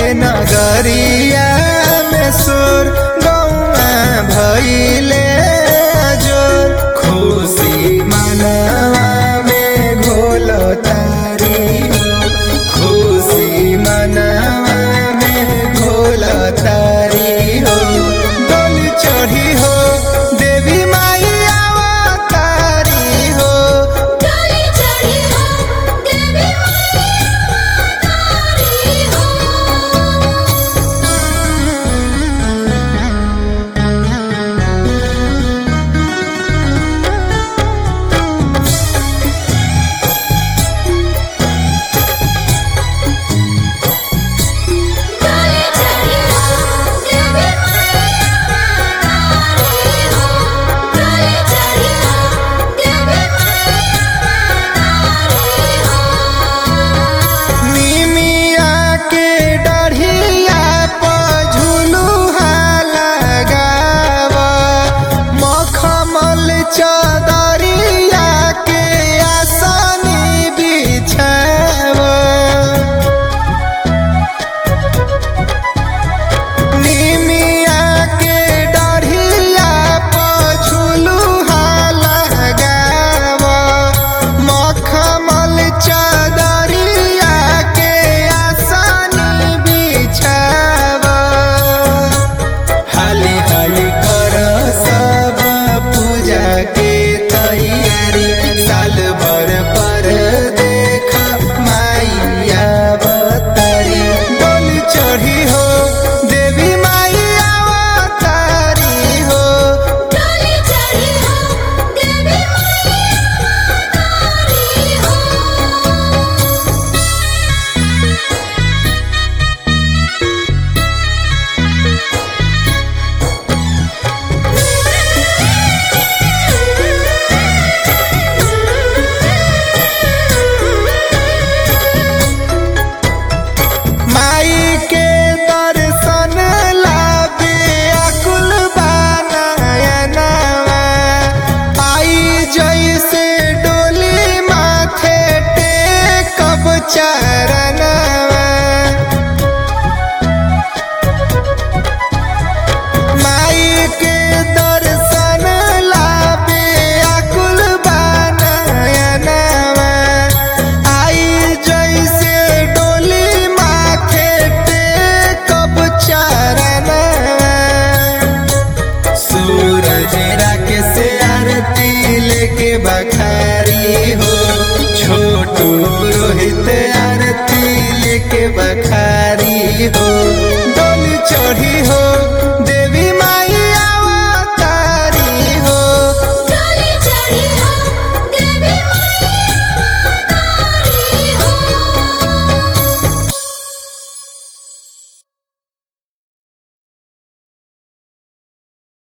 नगरिया में सुर गौआ भैले जोर खुशी मनवा में घोल तारी हो खुशी मनवा में घोल तारी हो डोल चढ़ी हो देवी माई अवतारी हो डोली चढ़ी हो देवी माई अवतारी हो डोली चढ़ी हो देवी माई अवतारी हो डोली चढ़ी हो देवी माई अवतारी हो निमिया के डढ़िया पर झुलुहा लगावा मखमल चदरिया के आसनी बिछावा निमिया के डढ़िया पर झुलुहा लगावा मखमल चदरिया के आसनी बिछावा हाली हाली कर सब पूजा के तैयारी साल भर पर देख माइया बतारी डोल चढ़ी हो देवी माइया अवतारी हो डोली चढ़ी हो देवी माई अवतारी हो माई के दर्शन लाबे अकुल बानयनवा आई जैसे डोली माथे टेकब चरणवा माई के दर्शन लाबे अकुल बानयनवा आई जैसे डोली माथे टेकब चरणवा सूरज राके से आरती लेके बखारी हो छोटू रोहित